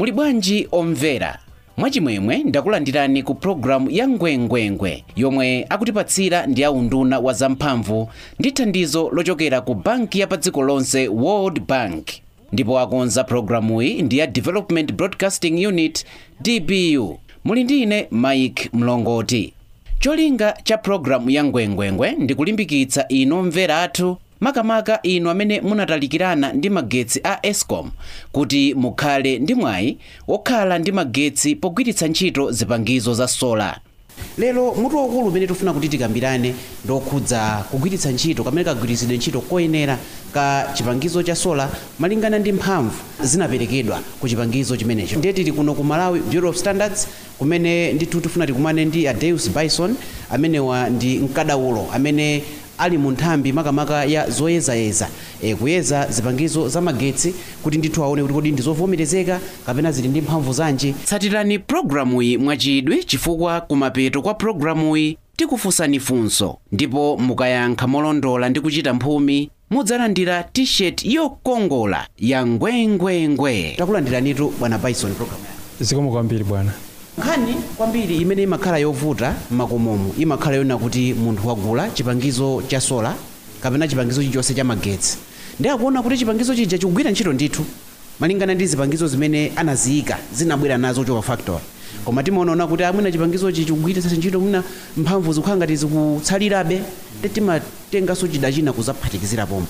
muli bwanji omvera mwachimwemwe ndakulandirani ku pulogalamu ya ngwengwengwe yomwe akutipatsira ndi aunduna wa zamphamvu ndi thandizo lochokera ku banki ya pa dziko lonse world bank ndipo akonza pulogalamuyi ndi ya development broadcasting unit dbu muli ndi ine mike mlongoti cholinga cha pulogalamu ya ngwengwengwe ndi kulimbikitsa inu omvera athu makamaka inu amene munatalikirana ndi magetsi a escom kuti mukhale ndi mwayi wokhala ndi magetsi pogwiritsa ntchito zipangizo za sola lero mutu waukulu umene tifuna kuti tikambirane ndokhudza kugwiritsa ntchito kamene kagwiritsidwe ntchito koyenera ka chipangizo cha sola malingana ndi mphamvu zinaperekedwa ku chipangizo chimenecho ndiye tili kuno ku malawi bureau of standards kumene ndithu tifuna tikumane ndi adeus bison amenewa ndi mkadaulo amene ali mu nthambi makamaka ya zoyezayeza e, kuyeza zipangizo za magetsi kuti ndithu aone kuti kodi ndi zovomerezeka kapena zili ndi mphamvu zanji tsatirani pulogalamuyi mwachidwi chifukwa kumapeto kwa pulogalamuyi tikufunsani funso ndipo mukayankha molondola ndi kuchita mphumi mudzalandira t-shirt yokongola ya ngwengwengwe takulandiranitu bwana bison program zikomo kwambiri bwana nkhani kwambiri imene imakhala yovuta m'makomomo imakhala yona kuti munthu wagula chipangizo cha sola kapena chipangizo chilichonse cha magetsi ndi akuona kuti chipangizo chija chikugwira ntchito ndithu malingana ndi zipangizo zimene anaziyika zinabwera nazo choka factory koma timaonaona kuti amwina chipangizochi chikugwiritsa ntchito mwina mphamvu zikukhala ngati zikutsalirabe ndi timatenganso chida china kuzaphatikizira pomwe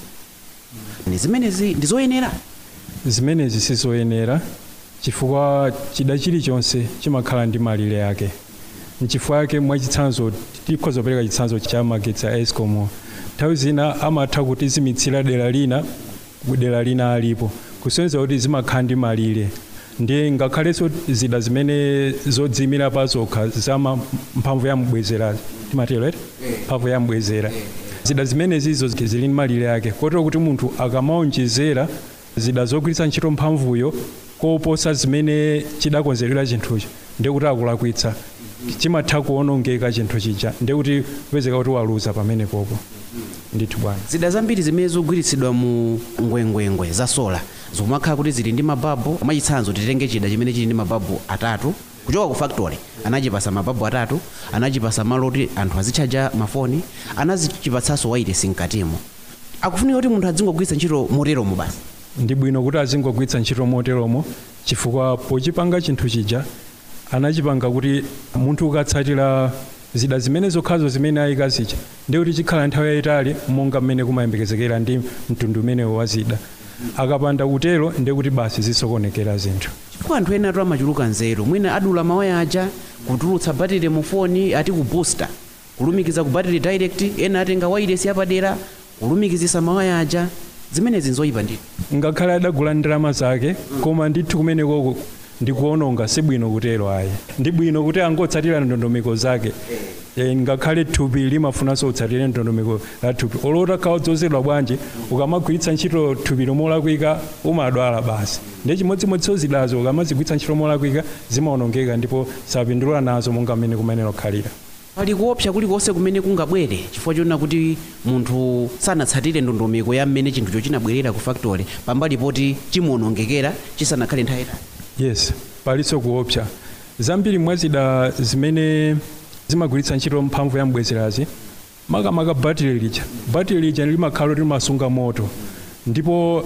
Ni zimenezi ndi zoyenera zimenezi sizoyenera chifukwa chida chilichonse chimakhala ndi malire yake nchifukwa yake mwachitsanzo tikhoza kupereka chitsanzo cha magetsi a escom nthawi zina amatha kutizimitsira dera lina dera lina alipo kusonyeza kuti zimakhala ndi malire ndiye ngakhalenso zida zimene zodzimira pa zokha za ma- mphamvu ya mbwezera timatero eti mphamvu ya mbwezera zida zimenezizo zili ndi malire yake kotero kuti munthu akamaonjezera zida zogwiritsa ntchito mphamvuyo koposa zimene chidakonzerera chinthucho ndiye kuti akulakwitsa chimatha kuonongeka chinthu chija ndiye kuti kupezeka kuti waluza pamene popo ndithu bwana zida zambiri zimene zikugwiritsidwa mu ngwengwengwe za sola zikumakhala kuti zili ndi mababu mwachitsanzo titenge chida chimene chili ndi mababu atatu kuchoka ku factory anachipasa mababu atatu anachipasa malo kuti anthu azitchaja mafoni anazipatsanso wailesi mkatimo akufunika kuti munthu adzingogwiritsa ntchito moteromo basi ndi bwino kuti azingogwiritsa ntchito moteromo chifukwa pochipanga chinthu chija anachipanga kuti munthu ukatsatira zida zimene zokhazo zimene ayika zija ndiye kuti chikhala nthawi yayitali monga mmene kumayembekezekera ndi mtundu umenewo wa zida akapanda kutero ndiye kuti basi zisokonekera zinthu chifukwa anthu ena atu amachuluka nzeru mwina adula mawaya aja kutulutsa battery mu foni ati ku booster kulumikiza ku battery direct ena atenga wailesi yapadera kulumikizisa mawaya aja zimenezi nzoyipa ndithu ngakhale adagula ndalama zake koma ndithu kumenekoko ndikuononga sibwino kutero ayi ndi bwino kuti angotsatira ndondomeko zake e, ngakhale thupi limafunanso utsatire ndondomeko la thupi olota khawa dzozedwa bwanji ukamagwiritsa ntchito thupi lomolakwika umadwala basi ndiye chimodzimodzinso zidazo ukamazigwiritsa ntchito molakwika zimaonongeka ndipo sapindula nazo monga mmene kumenera kukhalira pali kuopsa kulikonse kumene kungabwere chifukwa chona kuti munthu sanatsatire ndondomeko ya mmene chinthucho chinabwerera ku factory pambali poti chimuonongekera chisanakhale nthawi yayitali yes palinso kuopsa zambiri mwa zida zimene zimagwiritsa ntchito mphamvu ya mbwezerazi makamaka battery lija battery lija limakhala limasunga moto ndipo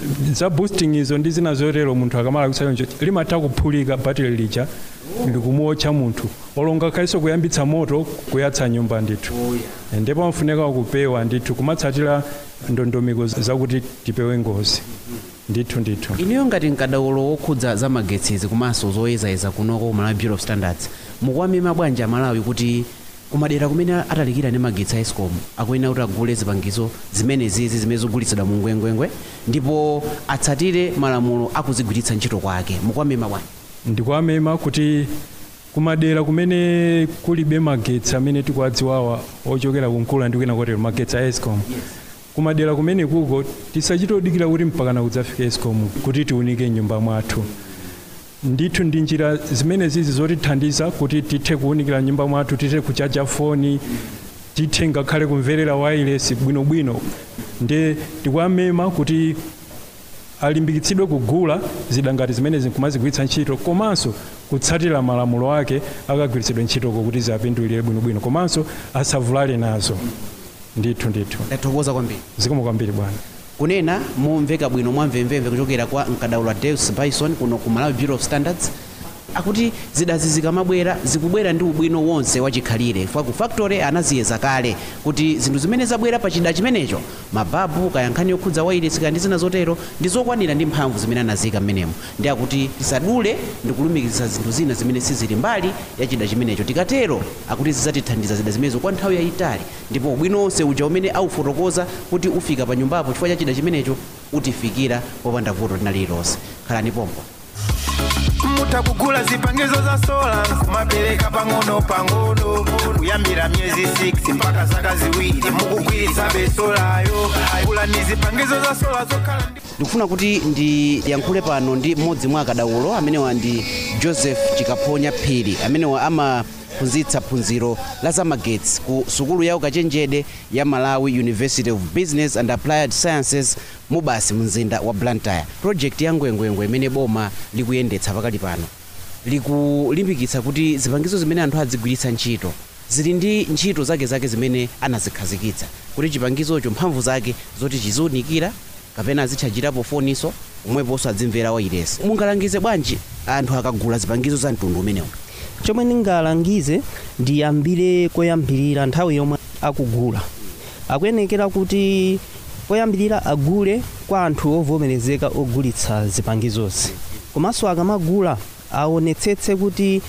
za boosting izo ndi zina zotero munthu akamala kusayonjo limatha kuphulika battery lija likumuotcha munthu olonga khalinso kuyambitsa moto kuyatsa nyumba ndithu ndipo amafunika kupewa ndithu kumatsatira ndondomeko zakuti tipewe ngozi ndithu ndithu inuyo ngati mkadaulo wokhudza za magetsizi komanso zoyezayeza kunoko ku malawi bureau of standards mukuwamema bwanji amalawi kuti kumadera kumene atalikira ndi magetsi a escom akuyenera kuti agule zipangizo zimenezizi zimene zigulitsidwa mu ngwengwengwe ndipo atsatire malamulo akuzigwiritsa ntchito kwake mukuwamema bwanji ndikuwamema kuti kumadera kumene kulibe magetsi amene tikuwadziwawa ochokera kumkulu ndi kwina kotero magetsi a escom kumadera kumene kuko tisachitodikira kuti mpakana kudzafika escom kuti tiunike nyumba mwathu ndithu ndi njira zimene zizi zotithandiza kuti tithe kuunikira nyumba mwathu tithe kuchaja foni tithe ngakhale kumverera wireless bwinobwino ndi tikuwamema kuti alimbikitsidwe kugula zida ngati zimene zikumazigwiritsa ntchito komanso kutsatira malamulo ake akagwiritsidwe ntchitoko kuti ziapindulire bwinobwino komanso asavulale nazo ndithu ndithu ndathokoza kwambiri zikomo kwambiri bwana kunena momveka bwino mwamvemvemve kuchokera kwa mkadaulo deus bison kuno ku malawi bureau of standards akuti zidazi zikamabwera zikubwera ndi ubwino wonse wachikhalire chifukwa ku factory anaziyeza kale kuti zinthu zimene zabwera pa chida chimenecho mababu kaya nkhani yokhudza wairesi kaya ndi zina zotero ndi zokwanira ndi mphamvu zimene anaziyika mmenemo ndi akuti tisadule ndi kulumikizitsa zinthu zina zimene sizili mbali ya chida chimenecho tikatero akuti zidzatithandiza zida zimenezo kwa nthawi yayitali ndipo ubwino wonse uja umene aufotokoza kuti ufika pa nyumbapo chifukwa cha chida chimenecho utifikira popanda vuto lina lililonse khalani pompo mutakugula zipangizo za sola kumapereka pang'ono pang'ono kuyambira myezi 6 mpaka zaka ziwiri mukugwiritsa besolayo gula ni zipangizo za sola zokhala ndi ndikufuna kuti ndiyankhule pano ndi mmodzi mwa akadaulo amenewa ndi joseph chikaphonya phiri amenewa amaphunzitsa phunziro la zamagetsi ku sukulu ya ukachenjede ya malawi university of business and applied sciences mubasi mzinda wa blantyre project ya ngwengwengwe imene boma likuyendetsa pakali pano likulimbikitsa kuti zipangizo zimene anthu adzigwiritsa ntchito zili ndi ntchito zake zake zimene anazikhazikitsa kuti chipangizocho mphamvu zake zoti chiziunikira kapena azitchajirapo foniso omweponso adzimvera wairesi mungalangize bwanji anthu akagula zipangizo za mtundu umenewu chomwe ndingalangize ndiyambire koyambirira nthawi yomwe akugula akuyenekera kuti koyambirira agule kwa anthu ovomerezeka ogulitsa zipangizozi komanso akamagula aonetsetse kuti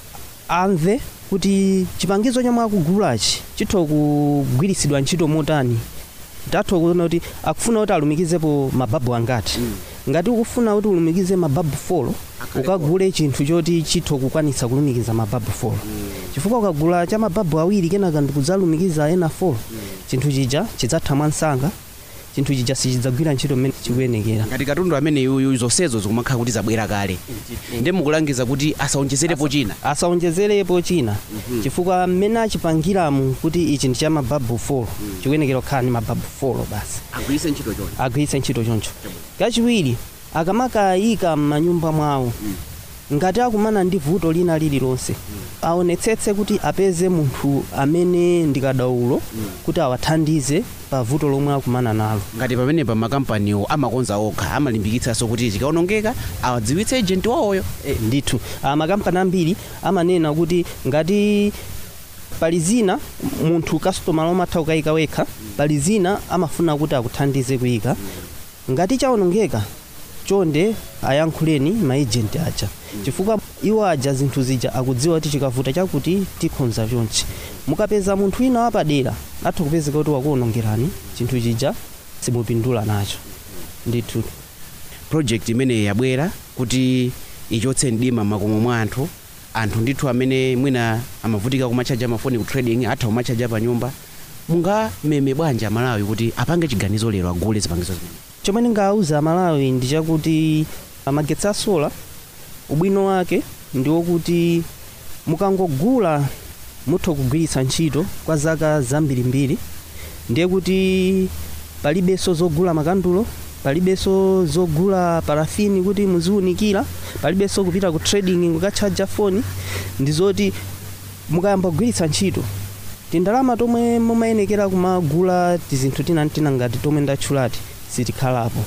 amve kuti chipangizo chomwe akugulachi chitha kugwiritsidwa ntchito motani tatha kuona kuti akufuna kuti alumikizepo mababu angati ngati ukufuna kuti ulumikize mababu folo ukagule chinthu choti chitha kukwanitsa kulumikiza mababu folo chifukwa ukagula cha mababu awiri kenaka ndikudzalumikiza ena folo chinthu chija chidzatha mwansanga chinthu chija sichidzagwira ntchito mmene chikuyenekera ngati katundu amene yuyu zonsezo zikumakhala kuti zabwera kale ndi mukulangiza kuti asaonjezerepo china asaonjezerepo china chifukwa mmene achipangiramu kuti ichi ndi cha mababu folo chikuyenekera kukhala ndi mababu folo basi agwiritse ntchito choncho agwiritse ntchito choncho kachiwiri akamakayika m'manyumba mwawo ngati akumana ndi vuto lina lililonse aonetsetse kuti apeze munthu amene ndi kadaulo kuti awathandize pa vuto lomwe akumana nalo ngati pamenepa makampaniwo amakonza okha amalimbikitsanso kuti chikaonongeka awadziwitse ejenti wawoyo e, ndithu ah, makampani ambiri amanena kuti ngati pali zina munthu kasitoma lomatha kukayika wekha pali zina amafuna kuti akuthandize kuyika ngati chaonongeka chonde ayankhuleni maejenti aja chifukwa iwo aja zinthu zija akudziwa kuti chikavuta chakuti tikhonza chonchi mukapeza munthu wina wapadera atha kupezeka kuti wakuonongerani chinthu chija simupindula nacho ndithu project imeneyi yabwera kuti ichotse mdima m'makomo mwa anthu anthu ndithu amene mwina amavutika kumachaja mafoni ku trading atha kumachaja pa nyumba mungameme bwanji amalawi kuti apange chiganizo lero agule zipangizo zimene chomwe ndingawuza amalawi ndi chakuti magetsi asola ubwino wake ndi wokuti mukangogula mutha kugwiritsa ntchito kwa zaka zambirimbiri ndiye kuti palibenso zogula makandulo palibenso zogula parafini kuti muziwunikira palibenso kupita ku trading kukatchaja foni ndi zoti mukayamba kugwiritsa ntchito tindalama tomwe mumayenekera kumagula tizinthu tinantina ngati tomwe ndatchulati sitikhalapo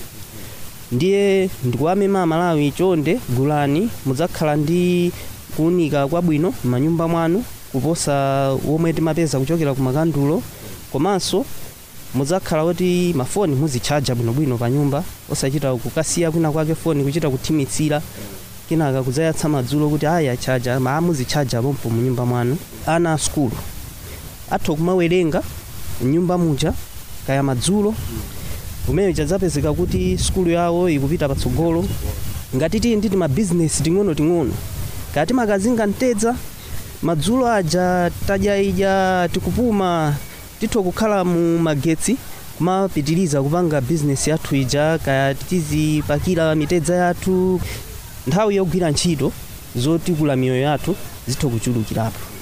ndiye ndikuwamema amalawi chonde gulani mudzakhala ndi kuwunika kwabwino m'manyumba mwanu kuposa womwe timapeza kuchokera ku makandulo komanso mudzakhala kuti mafoni muzitchaja bwinobwino pa nyumba osachita kukasiya kwina kwake foni kuchita kuthimitsira kenaka kudzayatsa madzulo kuti aya chaja maa muzitchaja pompo mu nyumba mwanu ana a sukulu atha kumawerenga mnyumba muja kaya madzulo kumene chadzapezeka kuti sukulu yawo ikupita patsogolo ngati tili ndi mabizinesi ting'ono-ting'ono kati makazinga mtedza madzulo aja tadya ija tikupuma titha kukhala mu magetsi kumapitiriza kupanga bizinesi yathu ija kaya tizipakira mitedza yathu nthawi yogwira ntchito zotikula miyoyo yathu zitha kuchulukirapo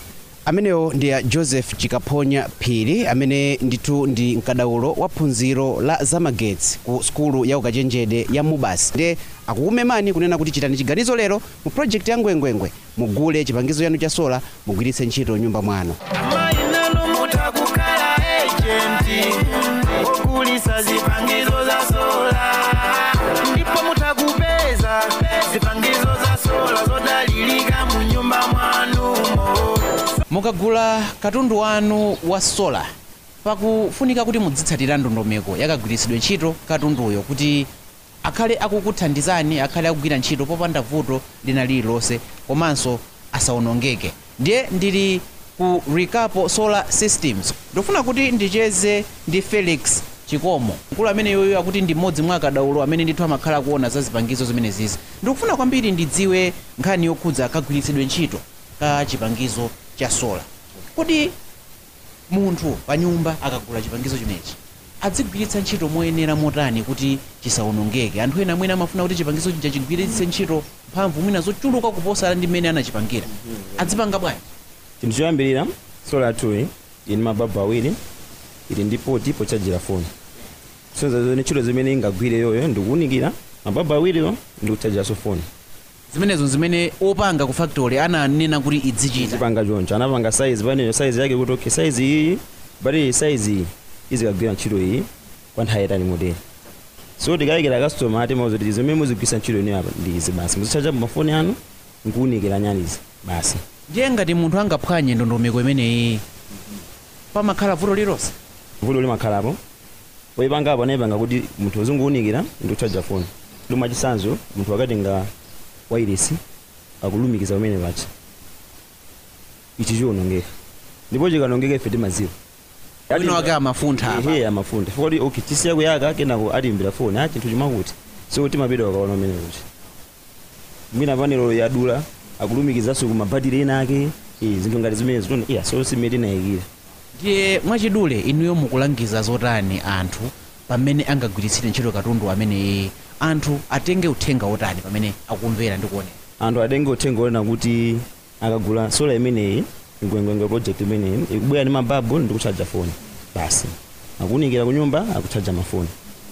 amenewo ndi a joseph chikaphonya phiri amene ndithu ndi mkadaulo wa phunziro la zamagetsi ku sukulu ya ukachenjede ya mubas ndiye akukumemani kunena kuti chitani chiganizo lero mu project ya ngwengwengwe mugule chipangizo chanu cha sola mugwiritse ntchito nyumba mwanu mainano mutakukhala ejenti ogulisa zipangizo za sola ndipo mutakupeza zipangizo za sola zodalirika mu nyumba mwanumo mukagula katundu wanu wa sola pakufunika kuti mudzitsatira ndondomeko yakagwiritsidwe ntchito katunduyo kuti akhale akukuthandizani akhale akugwira ntchito popanda vuto lina lililonse komanso asawonongeke ndiye ndili ku ricapo solar systems ndofuna kuti ndicheze ndi felix chikomo mkulu amene yoyo akuti ndi mmodzi mwa akadaulo amene ndithu amakhala kuona za zipangizo zimenezizi ndikufuna kwambiri ndidziwe nkhani yokhudza kagwiritsidwe ntchito ka chipangizo cha sola kodi munthu pa nyumba akagula chipangizo chimenechi adzigwiritsa ntchito moyenera motani kuti chisawonongeke anthu ena mwina amafuna kuti chipangizo chija chigwiritse ntchito mphamvu mwina zochuluka kuposa ndi mmene anachipangira adzipanga bwanji chinthu choyambirira solar toy ili mababu awiri ili ndi poti pochajira foni sonza zone ntchito zimene ingagwire yoyo ndikuwunikira mababu awiriwo ndikuchajiranso foni zimenezo zimene opanga ku factory ananena kuti idzichita zipanga choncho anapanga size paneyo size yake kuti okay size iyi bati size iyi izikagwira ntchito iyi kwa nthawi yatani motere so tikayikira customer ati mauza kuti zimene muzigwisa ntchito ino apa ndi izi basi muzichajapo mafoni anu nkuwunikira nyanizi basi ndiye ngati munthu angaphwanye ndondomeko imeneyi pamakhala vuto lilonse vuto limakhalapo oyipangapo anayipanga kuti munthu uzinguwunikira ndi kuchaja foni luma chisanzo munthu akatenga wairesi akulumikiza pamene pacha ichi chiwonongeka ndipo chikanongeka ife timaziwa wina wake amafuntha apa ehe amafuntha foti okay tisiya kuyaka kenako atimbira foni a chinthu chimakuti so timapita wakaona umene kuti mwina panelo yadula akulumikizanso kumabhatiri ena ake eh, zinthu ngati zimene zitona iya so simene tinayikira ndiye mwachidule inuyo mukulangiza zotani anthu pamene angagwiritsire ntchito katundu ameneyi anthu atenge uthenga wotani pamene akumvera ndi kuonera anthu atenge uthenga onena kuti akagula sola imeneyi ngwengwengwe project imeneyi ikubwera ndi mababu ndi kuchaja foni basi akuwunikira ku nyumba akuchaja mafoni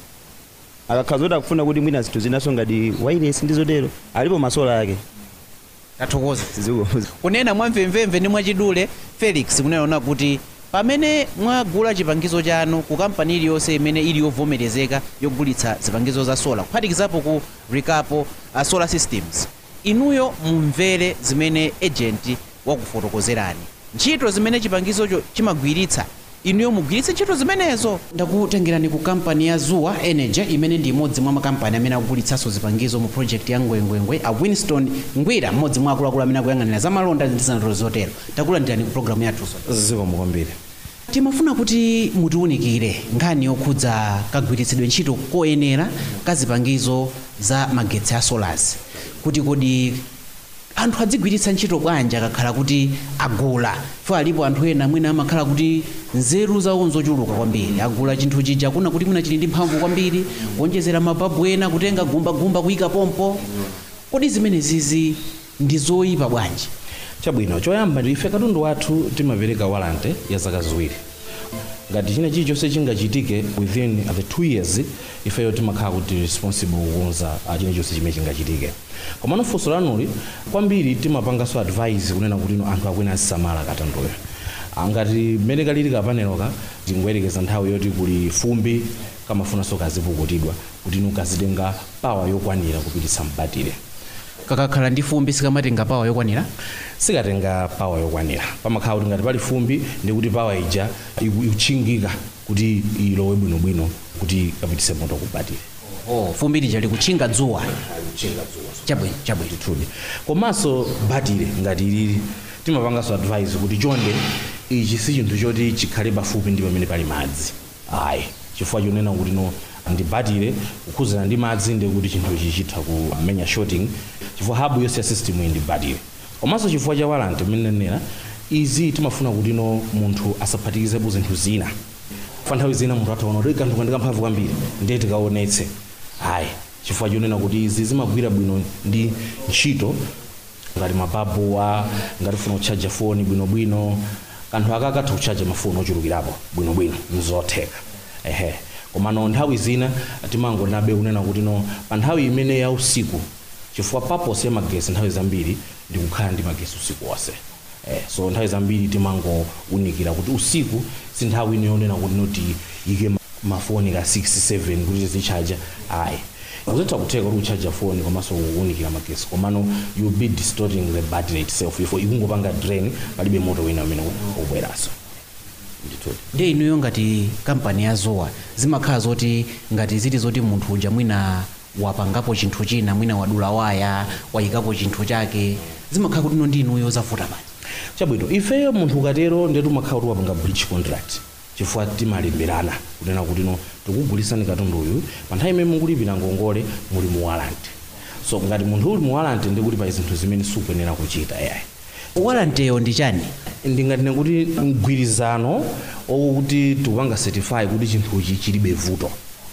akakhala zoti akufuna kuti mwina zinthu zinaso ngati wireless ndi zotero alipo masola ake tathokoza ziko kunena mwamvemvemve ndi mwachidule felix kunaona kuti pamene mwagula chipangizo chanu ku kampani iliyonse imene ili yovomerezeka yogulitsa zipangizo za sola kuphatikizapo ku ricapo uh, solar systems inuyo mumvere zimene agent wakufotokozerani ntchito zimene chipangizocho chimagwiritsa inuyo mugwiritse ntchito zimenezo ndakutengerani ku kampani ya zuwa energy imene ndi imodzi mwa makampani amene akugulitsanso zipangizo mu project ya ngwengwengwe a winston ngwira mmodzi mwa akuluakulu amene akuyang'anira za malonda ndi zanatolo zotero takulandirani ku programu yathunso zikomo kwambiri timafuna kuti mutiwunikire nkhani yokhudza kagwiritsidwe ntchito koyenera ka zipangizo za magetsi a solars kuti kodi anthu adzigwiritsa ntchito bwanji akakhala kuti agula fo alipo anthu ena mwina amakhala kuti nzeru zawo nzochuluka kwambiri agula chinthu chija kuna kuti mwina chili ndi mphamvu kwambiri kuonjezera mababu ena kutenga gumbagumba kuyika pompo kodi zimenezizi ndi zoyipa bwanji chabwino choyamba ndi ife katundu wathu timapereka walante ya zaka ziwiri ngati china chilichonse chingachitike within the two years ifeyo timakhala kuti responsible kukonza uh, chilichonse chimene chingachitike komano funso lanuli kwambiri timapanganso advice kunena kuti ino anthu akwena azisamala katunduyo Ah, ngati mmene kalili kapaneloka tingoyerekeza nthawi yoti kuli fumbi kamafunanso kazipukutidwa kuti inu kazitenga pawa yokwanira kupititsa mbatire kakakhala ndi fumbi sikamatenga pawa yokwanira sikatenga pawa yokwanira pamakhala kuti ngati pali fumbi ndi kuti pawa ija iku- ikuchingika kuti ilowe bwinobwino kuti kapitise moto kubatire oh, fumbi lija likutchinga dzuwa chabwino chabwino truly komanso batire ngati ilili timapanganso advice kuti chonde ichi si chinthu choti chikhale pafupi ndi pamene pali madzi ayi chifukwa chonena kuti no ndi batire kukhuzana ndi madzi ndi kuti chinthu ichi chitha kumenya shorting chifukwa habu yonse ya system iyi ndi batire komanso chifukwa cha walanti imenenera izi timafuna kuti no munthu asaphatikizepo zinthu zina fa nthawi zina munthu ataona kuti kanthu kandika mphamvu kwambiri ndiye tikaonetse ayi chifukwa chonena kuti izi zimagwira bwino ndi ntchito ngati mababuwa ngati ufuna kutchaja foni bwinobwino kanthu aka katha kutchaja mafoni ochulukirapo bwinobwino nzotheka ehe komano nthawi zina timangonabe kunena kuti no pa nthawi imene ya usiku chifukwa purpose ya magesi nthawi zambiri ndi kukhala ndi magesi usiku wonse eh, so nthawi zambiri timangowunikira kuti usiku si nthawi ino yonena kuti noti ike ma- mafoni ka 67 kuti zichaja ayi uzitha kutheka kuti uchaja foni komanso kuwunikira magesi komano you be distorting the battery itself ifo ikungopanga drain palibe moto wina amene ubweranso ndithudi ndi inuyo ngati kampani ya zowa zimakhala zoti ngati zili zoti munthu uja mwina wapangapo chinthu china mwina wadula waya wayikapo chinthu chake zimakhala kuti ino ndi inuyo zavuta basi chabwino ifeyo munthu ukatero ndetu makhala kuti wapanga breach contract chifukwa timalemberana kunena kuti no tikugulisani katundu uyu pa nthawi imene mukulipira ngongole muli mu warrant so ngati munthu uli mu warrant ndi kuti pa zinthu zimene sukuyenera kuchita yayi walanteyo ndi chani ndingatine kuti mgwirizano okuti tikupanga certify kuti chinthuchi chilibe vuto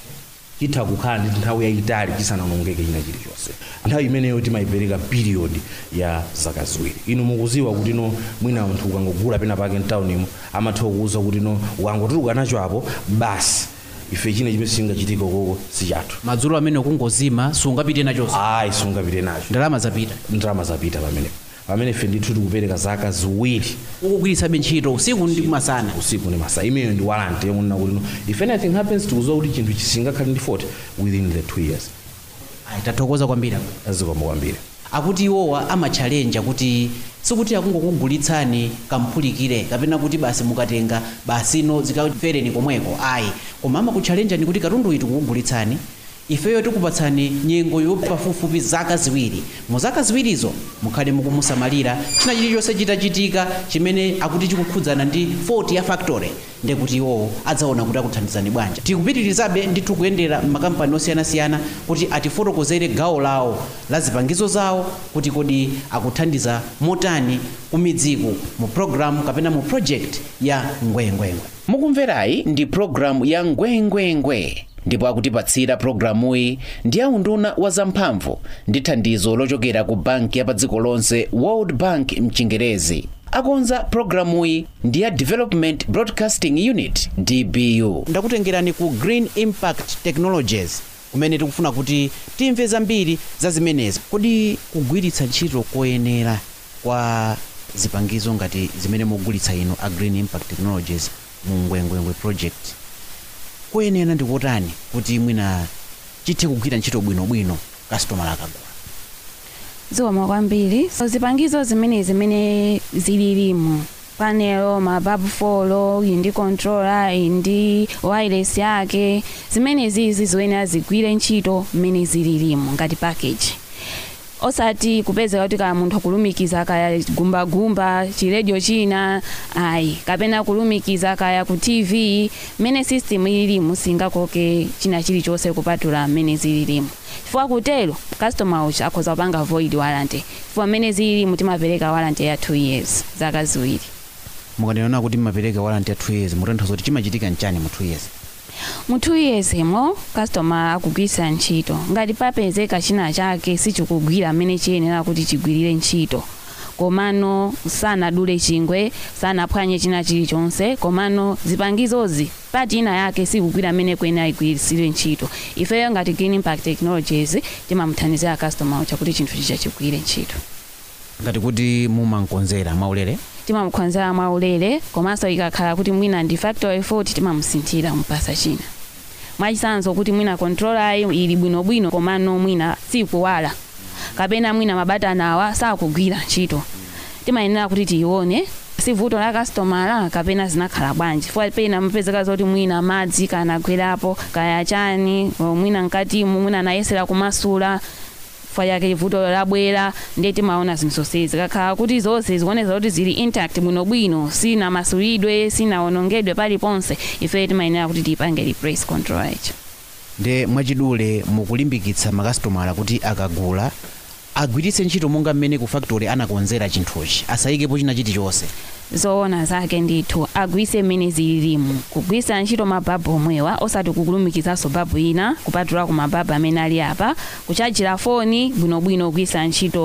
chitha kukhala ndi nthawi yayitali chisananongeke china chilichonse nthawi imeneyo timayipereka period ya zaka ziwiri inu mukuziwa kuti no mwina munthu ukangogula pena pake mtaunimo amatha kukuwuza kuti no ukangotuluka nacho apo basi ife china chimene chingachitika ukoko si chathu madzulo amene ukungozima sungapite nachonso ayi sungapite nacho ndalama zapita ndalama zapita pamenepo pamene ife ndithu tikupereka zaka ziwiri ukugwiritsabe ntchito usiku ndi masana usiku ndi masana imeneyo ndi warranty yomunena kuti no if anything happens tikuziwa kuti chinthu chisingakhale ndi fault within the two years ayi tathokoza kwambiri azikoma kwambiri akuti iwowa amatchalenja kuti sikuti akungokugulitsani kamphulikire kapena kuti basi mukatenga basino zikafereni komweko ayi koma amakutchalenja ni kuti katundu uyu tikukugulitsani ifeyo tikupatsani nyengo yopafupifupi zaka ziwiri mu zaka ziwirizo mukhale mukumusamalira china chilichonse chitachitika chimene akuti chikukhudzana ndi fault ya factory ndekuti iwowo adzaona kuti akuthandizani bwanji tikupitirizabe ndithu kuyendera m'makampani osiyanasiyana kuti atifotokozere gawo lawo la zipangizo zawo kuti kodi akuthandiza motani kumidziku mu programu kapena mu project ya ngwengwengwe mukumverayi ndi programu ya ngwengwengwe ndipo akutipatsira programuyi ndi aunduna wa zamphamvu ndi thandizo lochokera ku banki ya pa dziko lonse world bank mchingerezi akonza programuyi ndi ya development broadcasting unit dbu ndakutengerani ku green impact technologies kumene tikufuna kuti timve zambiri za zimenezi kodi kugwiritsa ntchito koyenera kwa zipangizo ngati zimene mugulitsa ino a green impact technologies mu ngwengwengwe project koyenera ndi kotani kuti mwina chithe kugwira ntchito bwinobwino kastomala akagula zikoma kwambiri so zipangizo zimene zimene zililimu panelo mababu folo iyi ndi controller iyi ndi wireless yake zimene zizi zoyenera zigwire ntchito mmene zililimu ngati package osati kupezeka kuti kaya munthu akulumikiza kaya gumbagumba chiredio china ayi kapena kulumikiza kaya ku tv mmene system ililimu singakoke china chilichonse kupatula mmene zililimu chifukwa kutero customer ucha akhoza kupanga void warranty chifukwa mmene zililimu timapereka warranty ya 2 years zaka ziwiri mukanena kuti mmapereka warranty ya 2 years mutanthauza kuti chimachitika nchani mu 2 years mu 2 years imo customer akugwiritsa ntchito ngati papezeka china chake sichikugwira mmene chiyenera kuti chigwirire ntchito komano sanadule chingwe sanaphwanye china chilichonse komano zipangizozi pati ina yake sikugwira mmene kuyenera igwirisire ntchito ifeyo ngati green impact technologies timamuthandizira customer ucha kuti chinthu chicha chigwire ntchito ngati kuti mumankonzera mwaulere timamukonzera mwaulere komanso ikakhala kuti mwina ndi factory fault timamusinthira mupasa china mwachisanzo kuti mwina controller ili bwinobwino komano mwina sikuwala kapena mwina mabatani awa sakugwira ntchito timayenera kuti tiyione si vuto la kastomala kapena zinakhala bwanji chifukwa pena mupezeka zoti mwina madzi kanagwerapo kaya chani o mwina mkatimu mwina anayesera kumasula chifukwa chake vuto labwera ndiye timaona zinthu zonsezi kakhala kuti zonse zikuoneza kuti zili intact bwinobwino sina masulidwe sinaonongedwe paliponse ife timayenera kuti tiyipange replace control icho nde mwachidule mukulimbikitsa makasitomala kuti akagula agwiritse ntchito monga mmene ku factory anakonzera chinthuchi asayikepo china chilichonse zoona zake ndithu agwiritse mmene zililimu kugwiritsa ntchito mababu omwewa osati kukulumikizanso babu ina kupatula ku mababu amene ali apa kuchajira foni bwinobwino kugwiritsa ntchito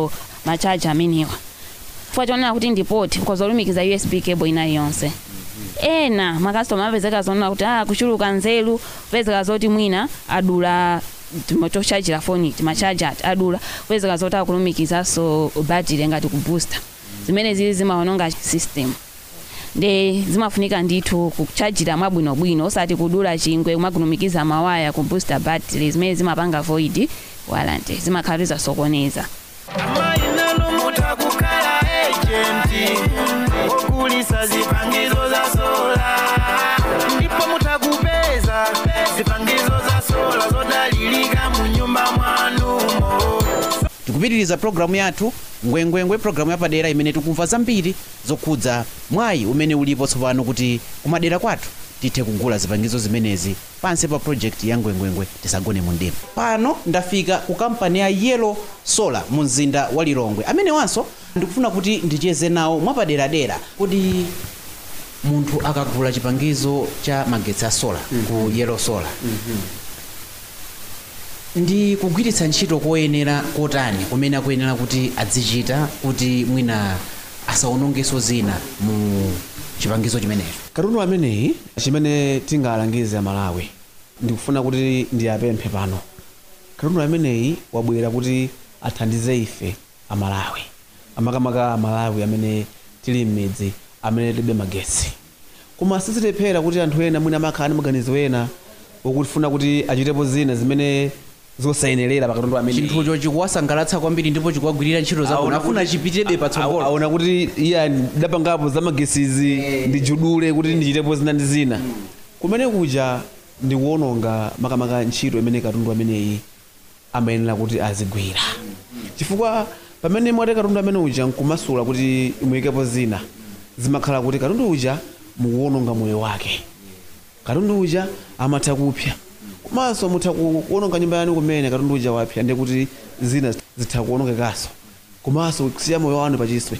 machaji amenewa chifukwa chonena kuti ndipoti kozolumikiza usb cable inayi yonse ena makastoma apezeka zonena kuti ah kuchuluka nzeru kupezeka zoti mwina adula timo- chochajira foni timachaja adula kupezeka zoti akulumikizanso battery ngati kubooster zimene zili zimaononga system nde zimafunika ndithu kuchajira mwabwinobwino osati kudula chingwe kumagulumikiza mawaya ku booster battery zimene zimapanga void warranty zimakhala zasokoneza amainalo mutakukhala ejenti okulisa zipangizo za sola ndipo mutakupeza zipangizo za sola zodalilika mu nyumba mwanumo tikupitiriza programu yathu ngwengwengwe programu yapadera imene tikumva zambiri zokhudza mwayi umene ulipo tsopano kuti kumadera kwathu tithe kugula zipangizo zimenezi pansi pa project ya ngwengwengwe tisagone mu mdima pano ndafika ku kampani ya yellow solar mu mzinda wa lilongwe amenewanso ndikufuna kuti ndicheze nawo mwapaderadera kuti munthu akagula chipangizo cha magetsi a solar ku yellow solar ndi kugwiritsa ntchito koyenera kotani kumene akuyenera kuti azichita kuti mwina asaonongeso zina mu chipangizo chimenecho katundu ameneyi chimene tingalangize amalawi ndikufuna kuti ndiyapemphe pano katundu ameneyi wabwera kuti athandize ife amalawi amakamaka amalawi amene tili m'midzi amene tilibe magetsi koma sizitephera kuti anthu ena mwina amakhala ndi maganizo ena okufuna kuti achitepo zina zimene zosayenerera pa katundu ameneyi chinthucho chikuwasangalatsa kwambiri ndipo chikuwagwirira ntchito zawo Aona nafuna kuti- chipitirebe Aona- patsogolo aona kuti iya ndapangapo za magesizi ndijudule kuti ndichitepo zina ndi zina kumene kuja ndikuononga makamaka ntchito imene katundu ameneyi amayenera kuti azigwira chifukwa pamene mwati katundu amene uja nkumasula kuti muyikepo zina zimakhala kuti katundu uja mukuononga moyo wake katundu uja amatha kupya komanso mutha ku- kuononga nyumba yanu kumene katundu uja wapya ndiye kuti zina zitha kuonongekanso komanso kusiya moyo wanu pachiswe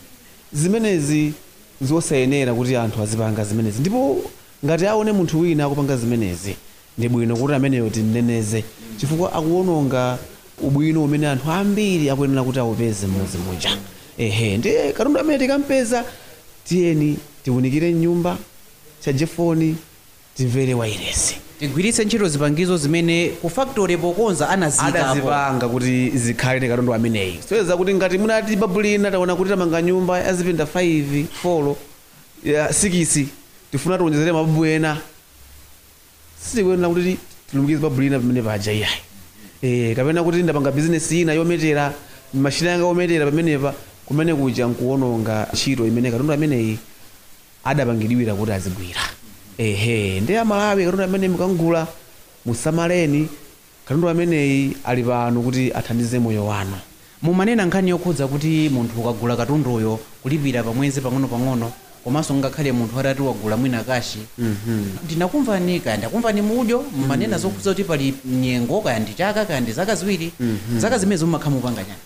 zimenezi zosayenera kuti anthu azipanga zimenezi ndipo ngati aone munthu wina akupanga zimenezi ndi bwino kuti ameneyo timneneze chifukwa akuononga ubwino umene anthu ambiri akuyenera kuti awupeze mmodzi muja ehe ndiye katundu amene tikampeza tiyeni tiwunikire nyumba chaje foni timvere wairesi tigwiritse ntchito zipangizo zimene ku factory pokonza anazikapo adazipanga kuti zikhale ndi katundu ameneyi soyeza kuti ngati munati babulina taona kuti tamanga nyumba yazipinda 5 4 ya 6 tifuna tiwonjezere mababu ena sitikuyenera kuti tilumikize babulina pamene paja iyayi eh kapena kuti ndapanga bizinesi ina yometera mashina yanga ometera pamenepa kumene kuja nkuononga ntchito imene katundu ameneyi adapangidwira kuti azigwira ehe ndi amalawi katundu amene mukangula musamaleni katundu ameneyi ali pano kuti athandize moyo wanu mumanena nkhani yokhudza kuti munthu ukagula katunduyo kulipira pamwezi pang'ono-pang'ono komanso ngakhale munthu atati wagula mwina kashi ndinakumvani kaya ndakumvani mudyo mmanena zokhudza kuti pali nyengo kaya ndi chaka kaya ndi zaka ziwiri zaka zimene mumakhala mupanga chani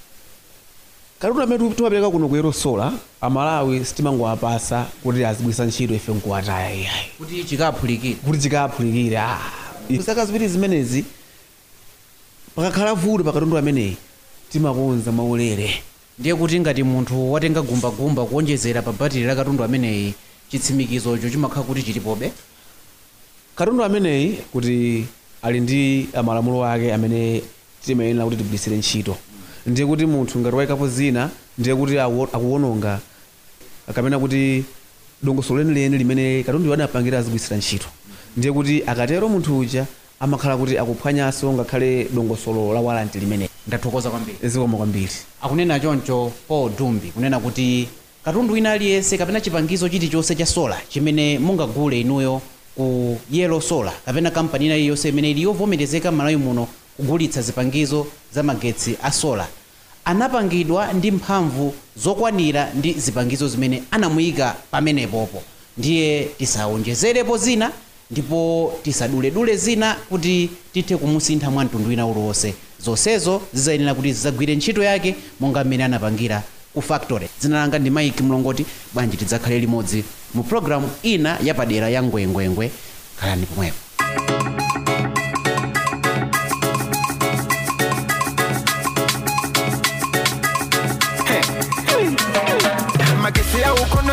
katundu amene timapereka kuno kuyero sola amalawi sitimangowapasa kuti azigwiritsa ntchito ife nkuwataya iyayi kuti chikaphulikire kuti chikaphulikire ah. zaka ziwiri zimenezi pakakhala vuto pa katundu ameneyi timakonza maulere ndiye kuti ngati munthu watenga gumbagumba kuonjezera pa batiri la katundu ameneyi chitsimikizocho chimakhala kuti chilipobe katundu ameneyi kuti ali ndi malamulo ake amene timayenera kuti tigwiritsire ntchito ndiye kuti munthu ngati wayikapo zina ndiye kuti akuo- akuononga kapena kuti dongosolo lenileni limene katundu adapangira azigwiritsira ntchito ndiye kuti akatero munthu uja amakhala kuti akuphwanyanso ngakhale dongosolo la walanti limene ndathokoza kwambiri zikoma kwambiri akunena choncho paul dumbi kunena kuti katundu wina aliyense kapena chipangizo chilichonse cha sola chimene mungagule inuyo ku yellow solar kapena kampani ina iliyonse imene ili yovomerezeka m'malawi muno kugulitsa zipangizo za magetsi a sola anapangidwa ndi mphamvu zokwanira ndi zipangizo zimene anamuyika pamenepopo ndiye tisawonjezerepo zina ndipo tisaduledule zina kuti tithe kumusintha mwa mtundu wina uliwonse zonsezo zizayenera kuti zizagwire ntchito yake monga mmene anapangira ku factory dzina langa ndi mike mlongoti bwanji tidzakhale limodzi mu programu ina yapadera ya ngwengwengwe khalani pomwepo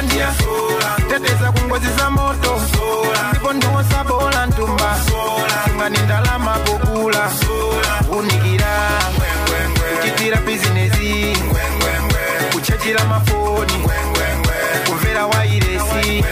ndiya teteza ku ngozi za moto ndipo ndiwosa bola ntumba ngani ndalama pokula unikira kuchitira bizinesi kuchajira mafoni kumvera wairesi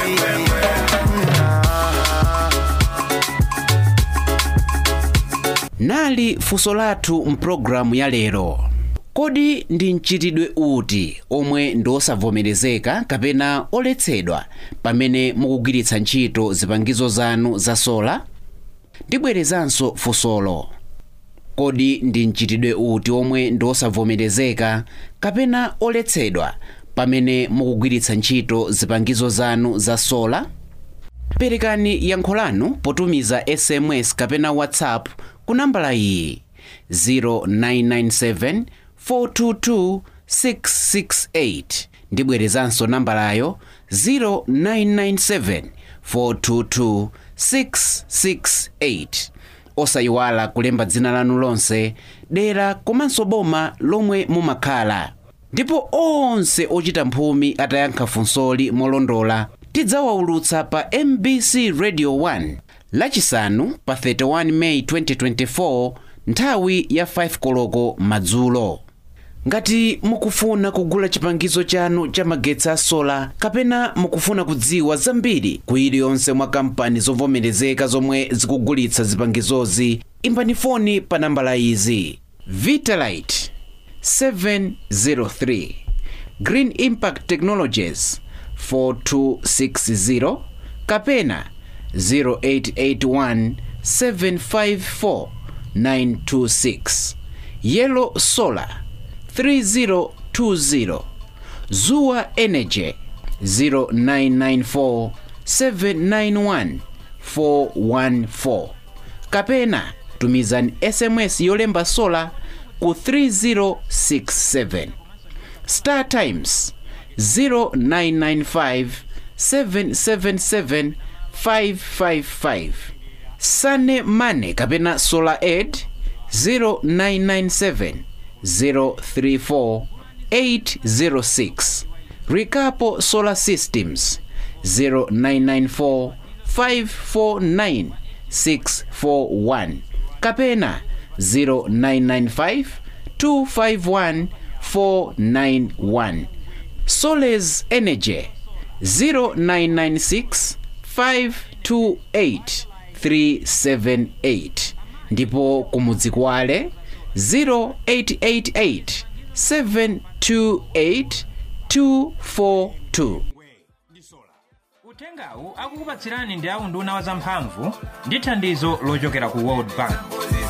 nali funso lathu mpulogalamu ya lero kodi ndi mchitidwe uti omwe ndi osavomerezeka kapena oletsedwa pamene mukugwiritsa ntchito zipangizo zanu za sola ndibwerezanso funsolo kodi ndi mchitidwe uti omwe ndi osavomerezeka kapena oletsedwa pamene mukugwiritsa ntchito zipangizo zanu za sola perekani yankho lanu potumiza sms kapena whatsapp ku nambala iyi 0997 422 668 ndibwerezanso nambalayo 0997 422 668 osayiwala kulemba dzina lanu lonse dera komanso boma lomwe mumakhala ndipo onse ochita mphumi atayankha funsoli molondola tidzawaulutsa pa mbc radio 1 lachisanu pa 31 meyi 2024 nthawi ya 5 koloko madzulo ngati mukufuna kugula chipangizo chanu cha magetsi a sola kapena mukufuna kudziwa zambiri ku iliyonse mwa kampani zovomerezeka zomwe zikugulitsa zipangizozi imbani foni pa nambala izi vitalite 703 green impact technologies 4260 kapena 0881 754 926 yellow solar 3020 zuwa energy 0994 791 414 kapena tumizani sms yolemba sola ku 3067 star times 0995 777 555 sane mane kapena solar aid 0997 034 806 Rikapo Solar Systems 0994 549 641 kapena 0995 251 491 Soles Energy 0996 528 378 ndipo kumudzi kwale 0888 728 242 uthengawu akukupatsirani ndi aunduna wa zamphamvu ndi thandizo lochokera ku world bank